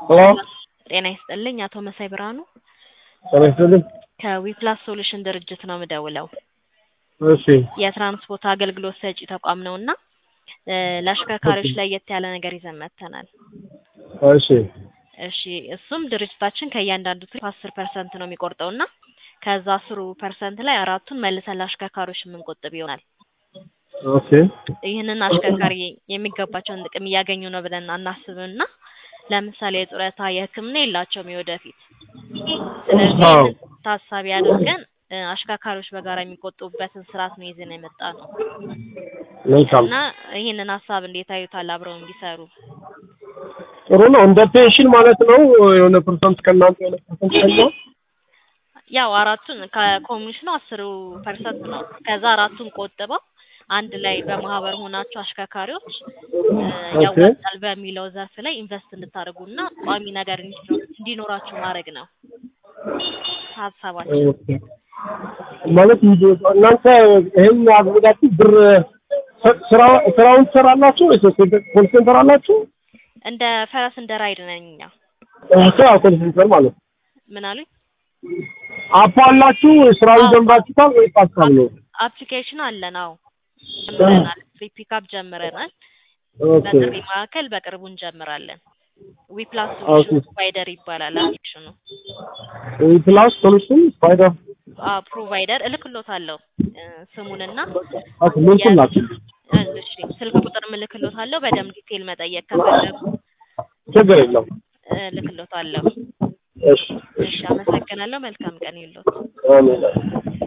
ሄሎ ጤና ይስጥልኝ አቶ መሳይ ብርሃኑ ጤና ይስጥልኝ። ከዊፕላስ ሶሉሽን ድርጅት ነው የምደውለው። እሺ የትራንስፖርት አገልግሎት ሰጪ ተቋም ነው እና እ ለአሽከርካሪዎች ለየት ያለ ነገር ይዘን መጥተናል። እሺ እሺ እሱም ድርጅታችን ከእያንዳንዱ ትሪፕ አስር ፐርሰንት ነው የሚቆርጠው እና ከዛ አስሩ ፐርሰንት ላይ አራቱን መልሰን ለአሽከርካሪዎች የምንቆጥብ ይሆናል። ኦኬ ይህንን አሽከርካሪ የሚገባቸውን ጥቅም እያገኙ ነው ብለን አናስብም እና ለምሳሌ የጡረታ የሕክምና የላቸውም የወደፊት። ስለዚህ አዎ። ይህንን ታሳቢ አድርገን እ አሽከርካሪዎች በጋራ የሚቆጥቡበትን ስርዓት ነው ይዘን የመጣ ነው መልካም እና ይህንን ሀሳብ እንዴት አዩታል? አብረው እንዲሰሩ ጥሩ ነው። እንደ ፔንሽን ማለት ነው። የሆነ ፐርሰንት ከእናንተ የሆነ ፐርሰንት ከኛ ያው አራቱን ከኮሚሽኑ አስሩ ፐርሰንት ነው። ከዛ አራቱን ቆጥበው አንድ ላይ በማህበር ሆናችሁ አሽከርካሪዎች እ ያዋጣል በሚለው ዘርፍ ላይ ኢንቨስት እንድታደርጉና ቋሚ ነገር እንዲኖ- እንዲኖራችሁ ማድረግ ነው ሀሳባችን። ኦኬ። ማለት እናንተ ይሄን አድርጋችሁ ብር ስ- ስራ ስራውን ትሰራላችሁ ወይስ ኮል ሴንተር አላችሁ? እንደ ፈረስ እንደ ራይድ ነን እኛ። ስራ ኮል ሴንተር ማለት ነው። ምን አሉኝ? አፕ አላችሁ? ስራውን ጀምራችሁታል ወይስ ሀሳብ ነው? አፕሊኬሽን አለን። አዎ ጀምረናል። ፍሪ ፒካፕ ጀምረናል። ኦኬ በጥሪ ማዕከል በቅርቡ እንጀምራለን። ዊፕላስ ኦኬ። ሶሉሽን ፕሮቫይደር ይባላል አፕሊኬሽኑ። ፕላስ ሶሉሽን ስፓይደር አዎ ፕሮቫይደር እልክሎታለሁ እ ስሙንና ኦኬ ምን ናችሁ? እ እሺ ስልክ ቁጥር እልክሎታለሁ። በደንብ ዲቴል መጠየቅ ከፈለጉ ችግር የለም። እ እልክሎታለሁ። እሺ እሺ አመሰግናለሁ። መልካም ቀን ይሁንልዎት። አሜን